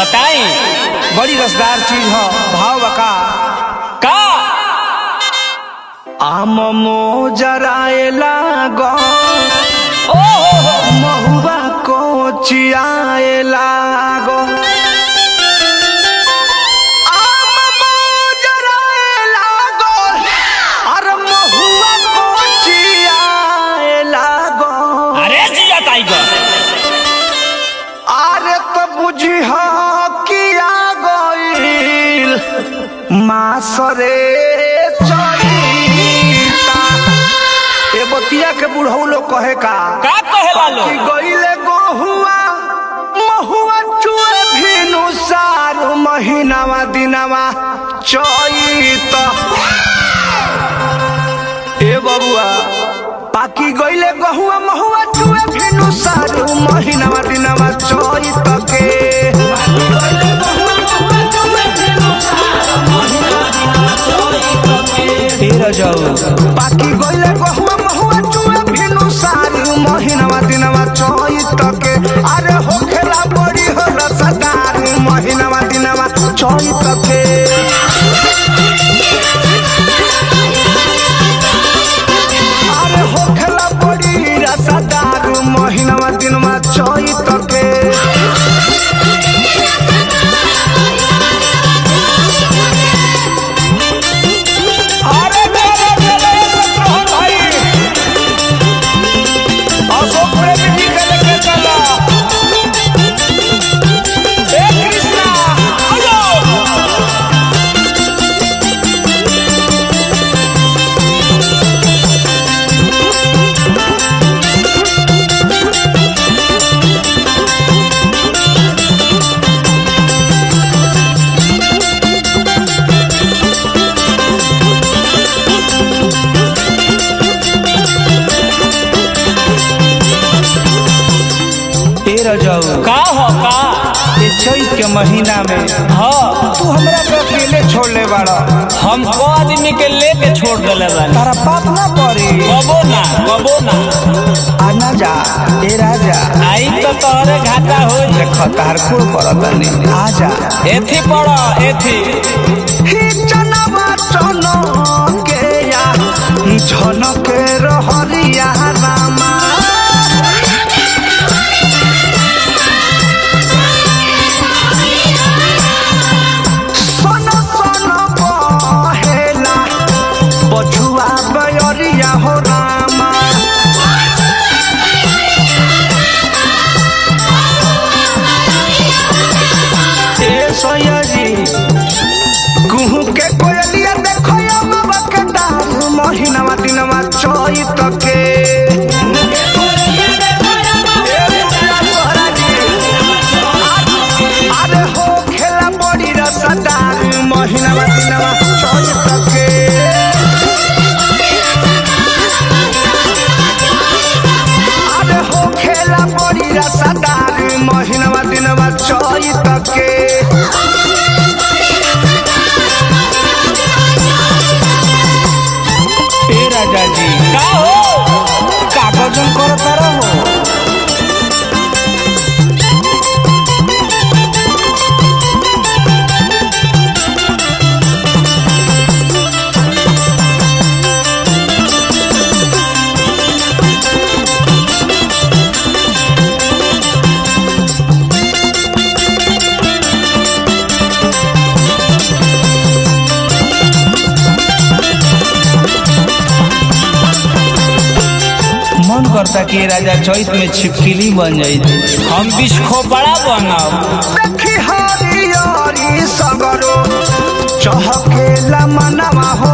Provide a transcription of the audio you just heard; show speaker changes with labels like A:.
A: बताई
B: बड़ी रसदार चीज ह भाव बका
A: का
B: आम मोजराए लागो
A: ओ हो हो
B: महुआ को चियाए लागो आम मोजराए लागो अरे महुआ को चियाए लागो
A: अरे जिया टाइगर
B: अरे तो बुझी किया गईल मासरे चईता ए बतिया के बुढ़ऊ लोग कहे का
A: का कहेला लो
B: कि गईले गोहुआ महुआ चुए भिनु सारू महीनावा दिनावा चईत ए बबुआ पाकी गईले गहुआ महुआ चुए भिनु सारू महीनावा दिनावा चईत के पाकी गईले गहुआ महुआ चुए भिनु सारू महीनावा दिनावा चईत के अरे होखेला बड़ी हो रसदार महीनावा दिनावा चईत के अरे होखेला बड़ी रसदार महीनावा दिनवा चईत के अरे मेरे मेरे सत्रहन भाई अशोक प्रेमी जी के लेके चला ए कृष्णा आयो तेरह जाऊ
A: का हो का
B: ये चैत के महीना में
A: हाँ
B: तू हमरा के अकेले छोड़ ले बाड़ा
A: हम को आदमी के लेके छोड़ देले बानी
B: तारा पाप ना पड़ी
A: कबो ना कबो ना
B: आना जा ए राजा
A: आई तो तोहरे घाटा हो
B: देख तार कुल करत नहीं आ जा
A: एथी पड़ो एथी
B: ही जनवा चनो के या झनक रहरिया रामा सन सन बहेला बछुआ बयरिया हो रामा ए सयाजी कुहू के कोयलिया देखो या बाबा के डाल महीनावा दिनवा चैत के अरे हो खेला बड़ी रसदार महीनावा दिनवा चैत के अरे हो खेला बड़ी रसदार महीनावा दिनवा चैत के ए राजा जी
A: का हो
B: कागजन करता रहो मन करता कि ये राजा चैत में छिपकिली बन जाई
A: हम बिस्खोपड़ा बनब
B: देखी हरियरी सगरो चहकेला मनवा हो